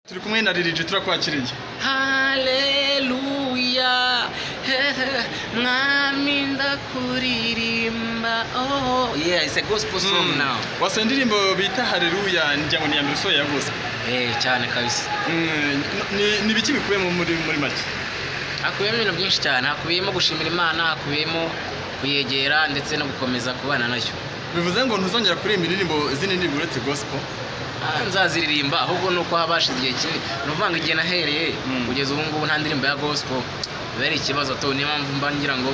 turi kumwe na lil turakwakiriye haleluya hehe mwami ndakuririmba oh yeah it's a gospel song Mm. now wasa indirimbo bita haleluya njya ngo ni iya mbere usohoye yavuze eh cyane kabisa Mm, ni- ni ibiki bikubiyemo muri muri make hakubiyemo ibintu byinshi cyane hakubiyemo gushimira imana hakubiyemo kuyegera ndetse no gukomeza kubana nayo bivuze ngo ntuzongera kuririmba indirimbo izindi ndirimbo uretse gospel Ah, nzaziririmba ahubwo ni uko habashize igihe kinini ni ukuvuga ngo igihe nahereye Mm. kugeza ubu ngubu nta ndirimbo ya gospel biba ari ikibazo to niyo mpamvu mba ngira ngo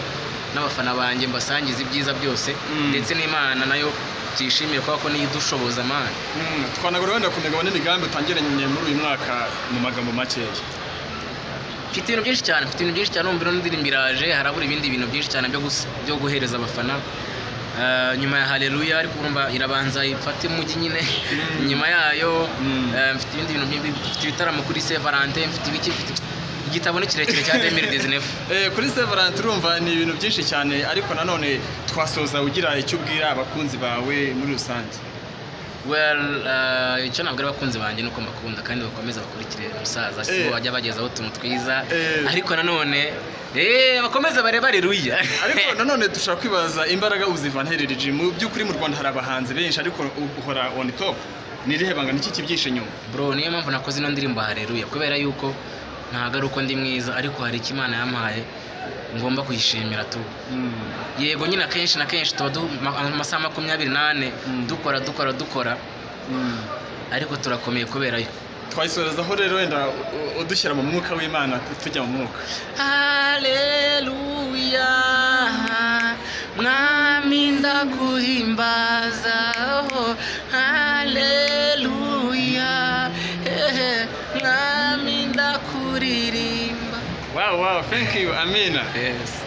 n'abafana banjye mbasangiza ibyiza byose Mm. ndetse n'imana nayo tuyishimire kubera ko niyo idushoboza amana Mm, twanagura wenda ku migabo n'imigambi utangiranye muri uyu mwaka mu magambo makeya mfite ibintu byinshi cyane mfite ibintu byinshi cyane numva ino ndirimbo iraje harabura ibindi bintu byinshi cyane byo, gus- byo guhereza abafana Ah, nyuma ya haleluya ariko urumva irabanza ifate umujyi nyine Mm. nyuma yayo Mm. ah, mfite ibindi bintu byinshi mfite ibitaramo kuri se valentin mfite ibiki mfite igitabo ni kirekire cya 2019 Eh, kuri severance urumva ni ibintu byinshi cyane ariko nanone twasoza ugira icyo ubwira abakunzi bawe muri rusange well ah, icyo nabwira abakunzi banjye ni uko mbakunda kandi bakomeza bakurikire umusaza si bo Eh. bajya bagezaho utuntu twiza Eh. ariko nanone eh bakomeza bareba haleluya ariko nanone dushobora kwibaza imbaraga uzivana herereje mu by'ukuri mu rwanda hari abahanzi benshi ariko u- uhora on top ni irihe banga n'iki kibyihishe inyuma bro niyo mpamvu nakoze ino ndirimbo hareruya kubera yuko ntago ari uko ndi mwiza ariko hari icyo imana yampaye ngomba kuyishimira tu yego nyine akenshi na kenshi tuba du- ma- amasaha makumyabiri n'ane Mm. dukora dukora dukora ariko turakomeye kubera yo twayisorezaho rero wenda u- u- udushyira mu mwuka w'imana tu- tujya mu mwuka haleluya mwami ndaguhimbaza oh, haleluya hehe mwami ndakuririmba wow wow thank you amina yes